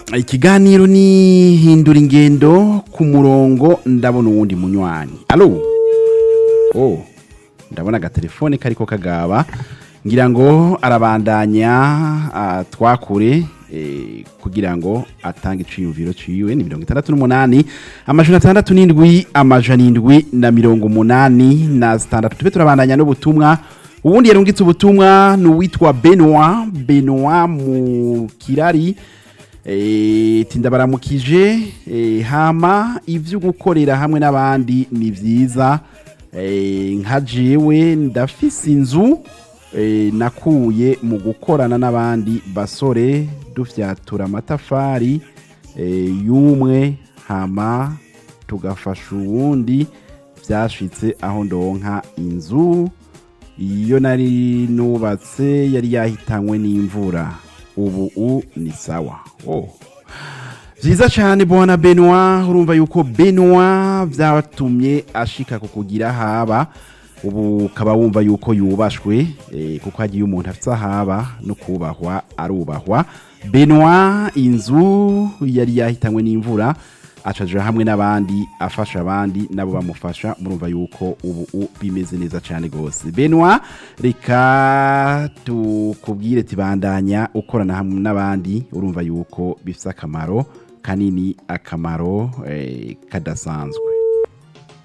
ikiganiro ni hindura ingendo ku murongo ndabona uwundi munywanyi alo oh ndabona agatelefone kariko kagaba ngira ngo arabandanya ah, twakure eh, kugira ngo atange iciyumviro ciwe ni mirongo itandatu n'umunani amajana atandatu n'indwi amajana indwi na mirongo umunani na zitandatu tube turabandanya n'ubutumwa ubundi yarungitse ubutumwa ni uwitwa benoit benoit mu kirari Eh, tinda baramukije eh, hama ivyo gukorera hamwe n'abandi ni vyiza eh, nka jewe ndafise inzu eh, nakuye mu gukorana n'abandi basore dufyatura amatafari eh, y'umwe hama tugafasha uwundi vyashitse aho ndonka inzu iyo nari nubatse yari yahitanywe n'imvura ubu u ni sawa oh. vyiza cane bwana benoit urumva yuko benoit vyatumye ashika kukugira haba ubu ukaba wumva yuko yubashwe eh, kuko hagiye umuntu afite ahaba no kubahwa arubahwa benoit inzu yari yahitanywe n'imvura acaja hamwe n'abandi afasha abandi nabo bamufasha murumva yuko ubu u- bimeze neza cyane gose benoit reka tukubwire tibandanya ukorana hamwe n'abandi urumva yuko bifite akamaro kanini akamaro eh, kadasanzwe